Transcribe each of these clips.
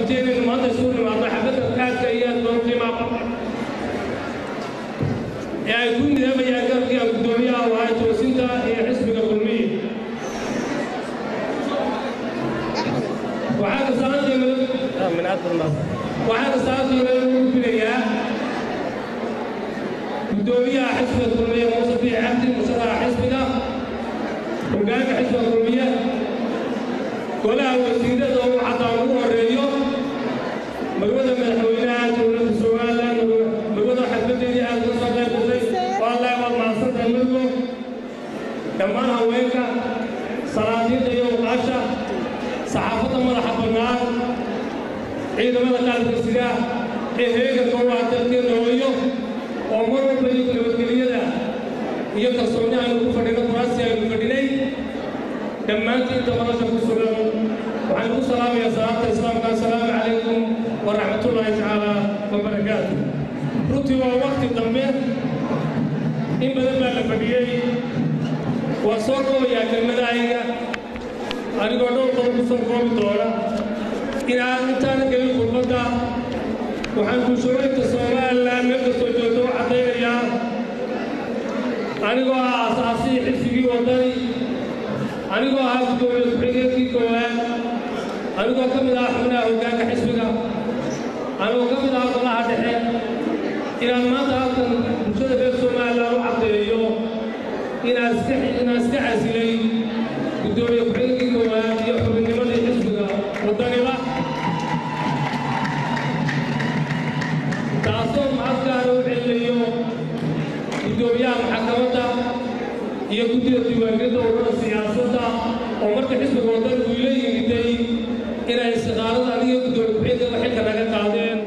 runtii inaynu maanta isugu nimaadno xafladda aadka iyo aad loo qiimaa badan ee ay ku midaabayaan garabkii aan guddoomiyaha u ahay toosinta iyo xisbiga kulmiye waxaa kasaantiina lagu gudbinayaa guddoomiyaha xisbiga kulmiye muuse biix cabdi musharaxa xisbiga hogaanka xisbiga kulmiye golaha wasiirada uu xataa ugu horeeyo magwada madaxweynaha dowladda somalilan magwada xafladeedii aad uga soo qayb gashay wallahi waad mahadsantahay madgo dhammaan haweenka salaadiinta iyo uqaasha saxaafadda madaxa bannaan ciidamada qaranka sida ee heeganka u ah dalkeena hooyo oo mar walba iyo nabadgeliyada iyo kalsoonni aynu ku fadhino kuraasi aynu fadhinay dhammaantiin inta madasha ku sugan waxaan ku salaamayaa salaamta islaamka assalaamu calaykum waraxmatullaahi tacaala wabarakaatu runtii waa wakti dambe in badan baa la fadhiyey waa soo koobayaa kelmadahayga anigoo dhowr qodob ku soo koobi doona inaan intaana gelin khudbadda waxaan bulshooyinka somalilan meel kastoo joogto u caddaynayaa anigoo ah aasaasihii xisbigii waddani anigoo ahaa guddoomiye ku-xigeenkii koowaad anigoo ka mid ah xubnaha hoggaanka xisbiga anigoo ka mid ah golaha dhexe inaan maanta halkan bulshada reer somalilan u caddeeyo inaan iska inaan iska casilay guddoomiye ku-xigeenkii koowaad iyo xubinnimadii xisbiga waddaniba taasoo macadkaana u celinayo guddoomiyaha maxkamadda iyo guddida diiwaangelinta ururada siyaasadda oo marka xisbiga waddani uu ila yimiday inay istiqaarada aniga guddoomiye ku-xigeenka xilka naga qaadeen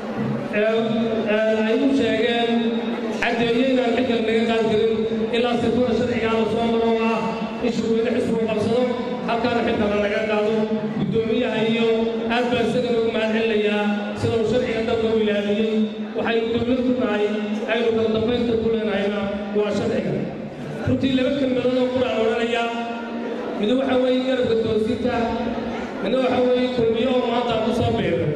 ay u sheegeen caddeeye inaan xilka naga qaadi karin ilaa sifada sharcigaa la soo maro oo ah in shurweyne xisbigu qabsado halkaana xilkana naga qaado guddoomiyaha iyo aad baa isaga nagu mahad celinayaa sida uu sharciga dalka u ilaaliyey waxaynu dowlad ku nahay aynu kala dambaynta ku leenahayna waa sharciga runtii laba kelmadood oo quraan odhanaya mid waxa weeye garabka toosinta midna waxa weeye kulmiyo oo maanta aan ku soo beeray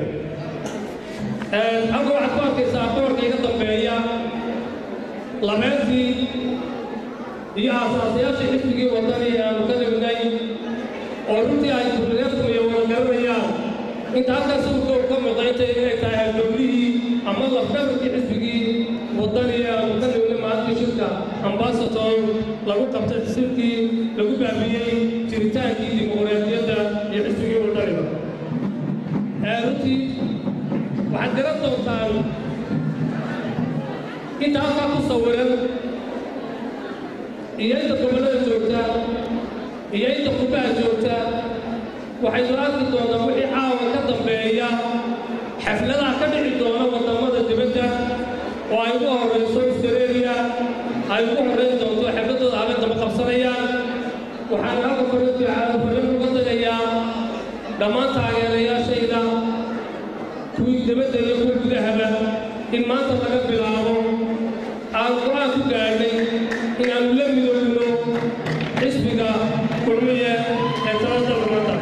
halka waxaad ku arkaysaa boorka iga dambeeya labeentii iyo aasaasayaashii xisbigii waddani aanu ka dhignay oo runtii ay kulmiyeedkumiyo wada garanayaan inta halkaas uu ka muuqaytay inay tahay haldownihii ama lafdhabarkii xisbigii waddani aanu ka dhignay maalintii shirka ambasator lagu qabtay xisibkii lagu baabiyey jiritaankii dimuqraadiyadda iyo xisbigii waddaniba runtii waxaad garan doontaan inta halkaa ku sawiran iyo inta gobollada joogta iyo inta qurbaha joogta waxaynu arki doonaa wixii caawa ka dambeeya xafladaha ka dhici doona waddamada dibadda oo ay ugu horrayso australia ay ugu horrayn doonto xafladooda habeen daba qabsanayaan waxaan halka farintii farin uga dagayaa dhammaan taageerayaashayda kuwii dibadda iyo kuwa gudahaba in maanta laga bilaabo aan go-aan ku gaadhnay inaannu la midoobno xisbiga kulmiye ee talada dalkamada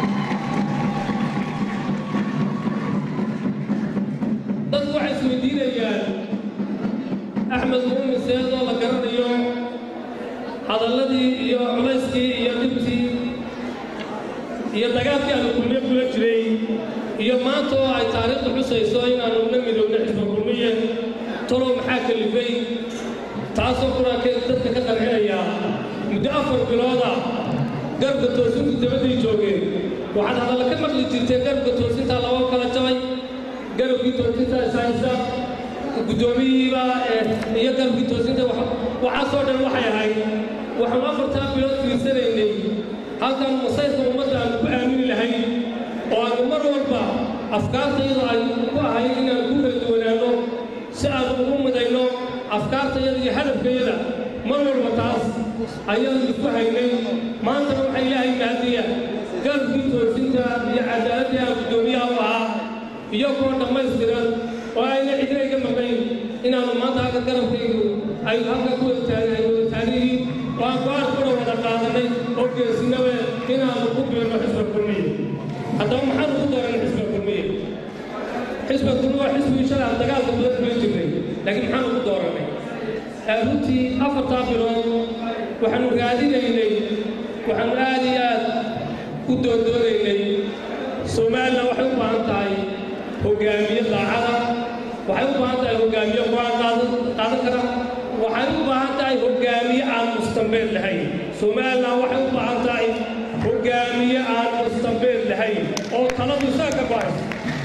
dadku waxay isweydiinayaan axmed muumin seedoo la garanayo hadalladii iyo culayskii iyo dhibtii iyo dagaalkii aanu kulmiye kula jiray iyo maanta oo ay taariikhdu xusayso inaannu la midoobno xisba kulmiye talow maxaa kalifay taasoo qur-aankeeda dadka ka qarxinaya muddo afar bilooda garabka toosintu dabadday joogeen waxaad hadalla ka maqli jirtay garabka toosintaa laba kala jabay garabkii toosinta ishaysa guddoomiyihiiba iyo garabkii toosinta waxaasoo dhan waxay ahayd waxaanu afartaa bilood fiirsanaynay halkan masayrka ummadda aanu ku aamini lahayn oo aanu mar walba afkaartayada ay ku ahayd inaanu ku kala duwanaano si aanu ugu midayno afkaartayada iyo hadafkayada mar walba taas ayaanu isku haynay maantana waxaa ilaahay mahadiya garabkii toosinta iyo cadaaladii aan guddoomiyaha u ahaa iyo kuwa dhammaystiran oo ayna cidina iga maqayn inaannu maanta halka garabkaygu ay halka ku wada taagnihiin oo aan go-aan kuna wada qaadanay oo geesinawe inaannu ku biirno xisba kulmiye haddaba maxaanu ku dooran xisba kulmiye xisbiga kulmi waa xisbigii shalay aan dagaalka badan kula jirnay laakiin maxaan ugu dooranay runtii afartaa bilood waxaanu raadinaynay waxaanu aad iyo aad u doondoonaynay somalilan waxay u baahan tahay hogaamiye daacada waxay u baahan tahay hogaamiye go-aan qaadan kara waxay u baahan tahay hogaamiye aan mustambeed lahayn somalilan waxay u baahan tahay hogaamiye aan mustambeed lahayn oo taladu isaga ka bahayso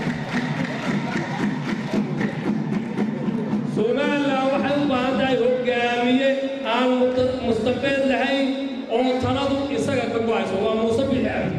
somalilan waxay u baahan tahay hogaamiye aan mustambeed lahayn oo taladu isaga ka go-ayso waa muuse bixi cabdi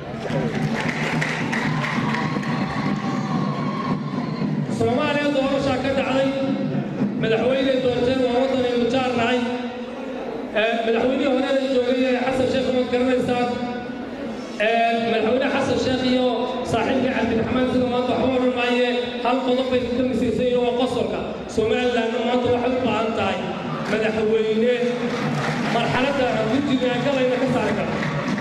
soomaaliya doorashaa ka dhacday madaxweyne doorteen waa waddan aynu jaarnahay madaxweynihii horeda joogay ee xasan sheekh umad garanaysaan madaxweyne xasan sheekh iyo saaxiibkii cabdiraxmaan sida maanta waxba odhan maaye hal qodob bay ka misiisay iyo waa qosolka somalilandna maanta waxay u baahan tahay madaxweyne marxaladda guddiga galayna ka saari kara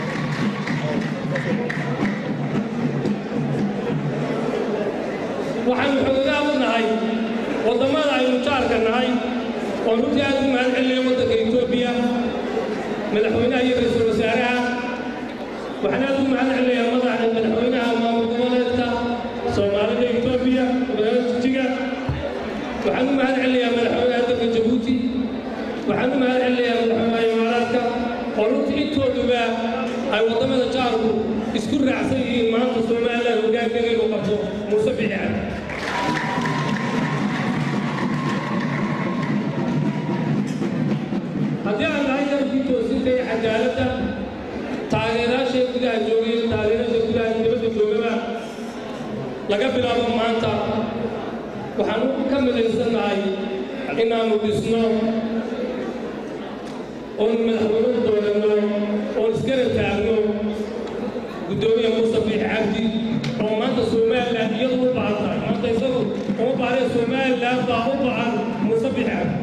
waxaanu xogogaal u nahay waddamada aynu jaarka nahay oo runtii aad u mahad celinaya waddanka etoobiya madaxweynaha iyo ra-iisul wasaaraha waxaan aad u mahad celinayaa madaxa madaxweynaha maamul goboleedka soomaalida etoobiya jijiga waxaan u mahad celinayaa madaxweynaha dalka jabuuti waxaan u mahad celinayaa madaxweynaha imaaraadka oo runtii intooduba ay waddamada jaarku isku raacsan yihiin maanta somalilan hogaankeeda inuu qabto muuse bixi cabdi haddii aan nahay dalkii toosinta iyo cadaaladda taageerayaashay gudaha joogay iyo taageerayaasha gudaha dibadda joogaba laga bilaabo maanta waxaan ka midaysannahay inaannu dhisno oon madaxweyne dooranno oon iskana taagno guddoomiya muuse biixi cabdi oo maanta somalilan iyadu u baahan tahay maanta isagu uma baahnae somalilan baa u baahan muuse biixi cabdi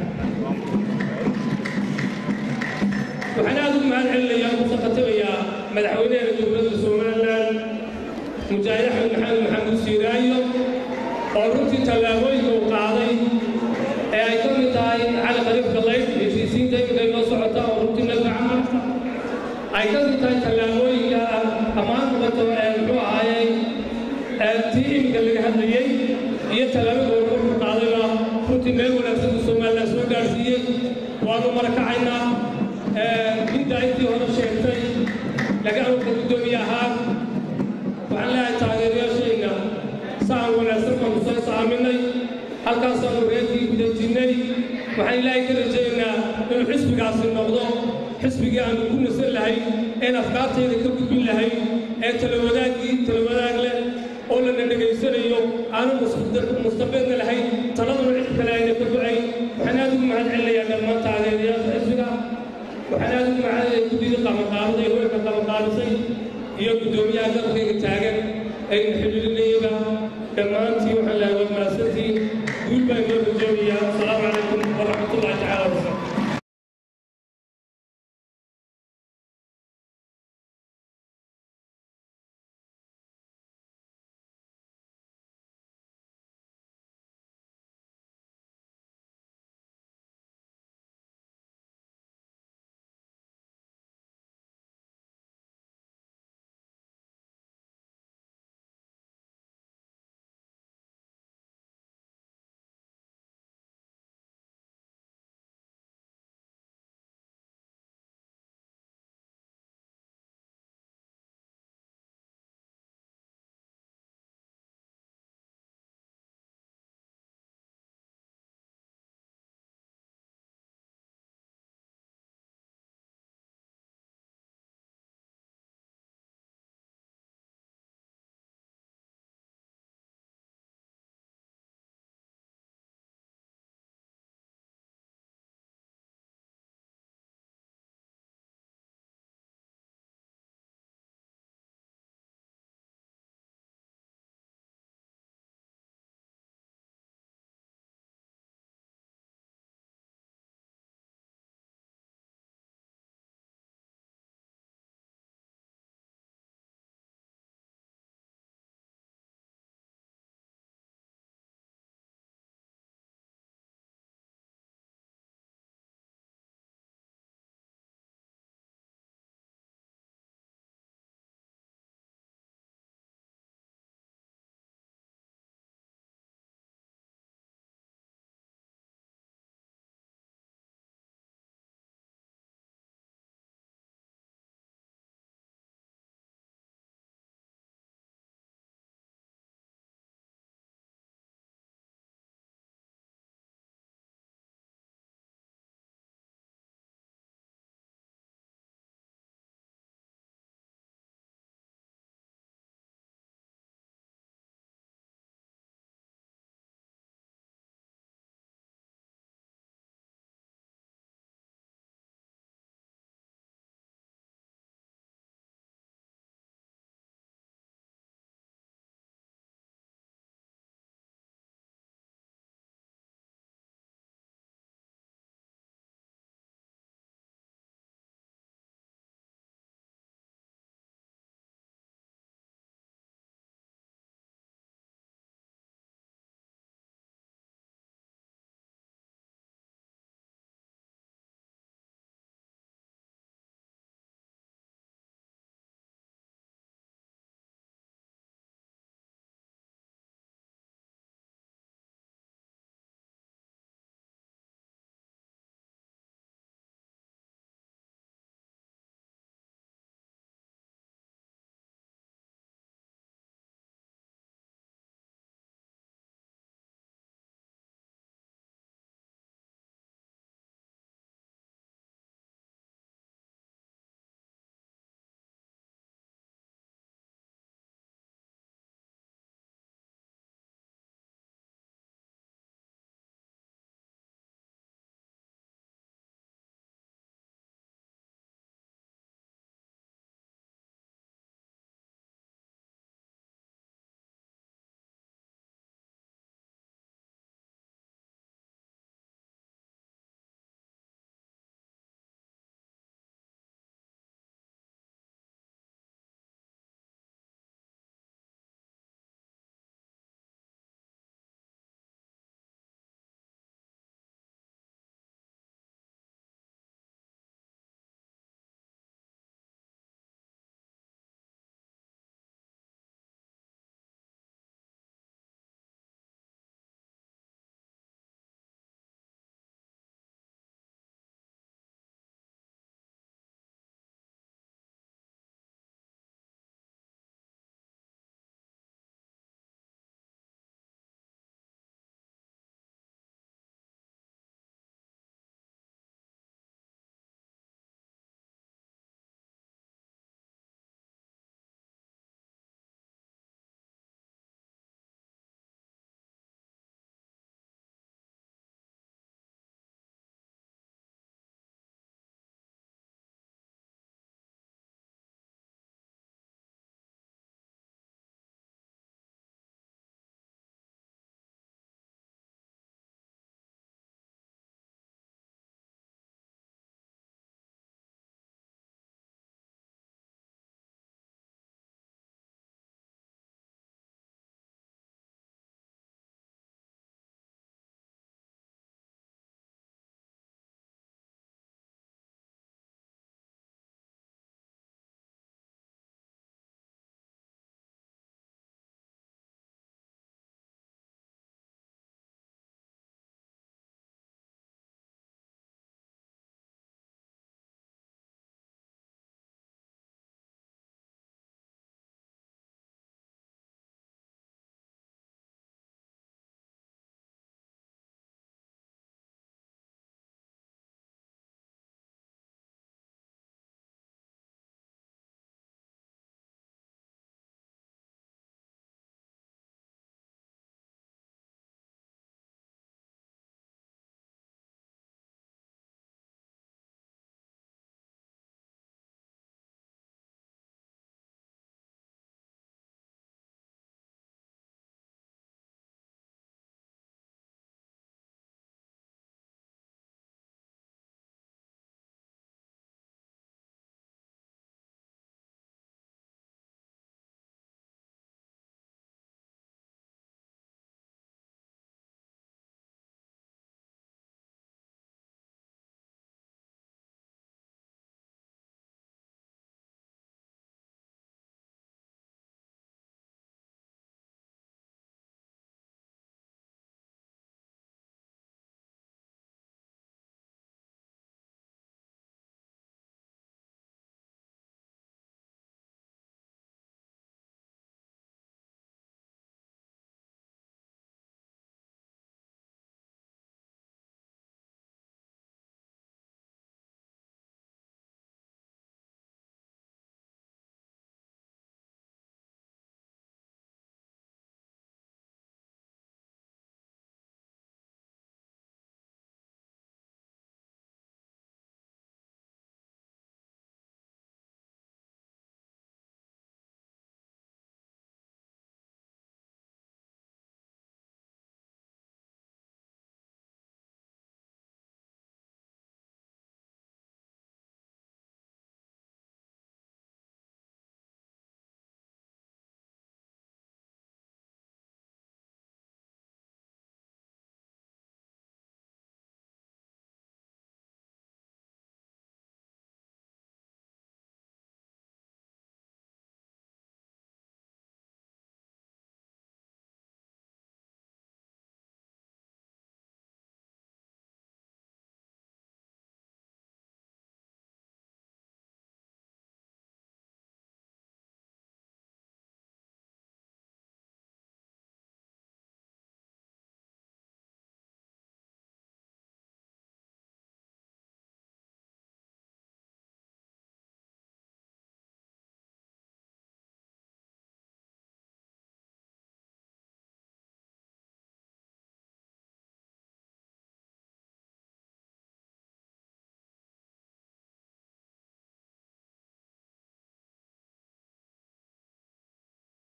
waxaan aad ugu mahad celinayaa ku saqatabayaa madaxweynaha dowladda somalilan mujaahid axmed maxamed maxamuud siiraayo oo runtii tallaabooyinka uu qaaday ee ay ka mid tahay cali qariib galayd heshiisiinta iminka inoo socota oo runtii naga camalka ay ka mid tahay tallaabooyinka ammaan noqoto ee muxuu ahaayey tii iminka laga hadlayey iyo tallaabada horumarku qaadayba runtii meel wanaagsan uu somalilan soo gaarsiiyey waanu marakacaynaa midda intii hore sheegtay laga amurka guddoomiye ahaa waxaan leeyahay taageerayaashayna saan wanaagsan baanu soo saaminay halkaasaanu reerkii gudajinnay waxaan ilaahay ka rajaynaynaa inuu xisbigaasi noqdo xisbigii aanu ku nasan lahayn een afkaartayda ka gudbin lahayn ee talawadaagii talawadaag leh oo lana dhegaysanayo aanu mustabeedna lahayn taladuna cid kale ayna ka go-ayn waxaan aad ugu mahad celinayaa dhammaan taageerayaasha xisbiga waxaan aad ugu mahadcelinayaa guddidii qabanqaabada ee hoyka qabanqaabisay iyo guddoomiyaha dalkayga taagan ayna xidhiidhinayaba dhammaantii waxaan leeyahay waa mahadsantiin guul baan inoo rajoonayaa asalaamu calaykum waraxmatullahi tacaala wabarakatu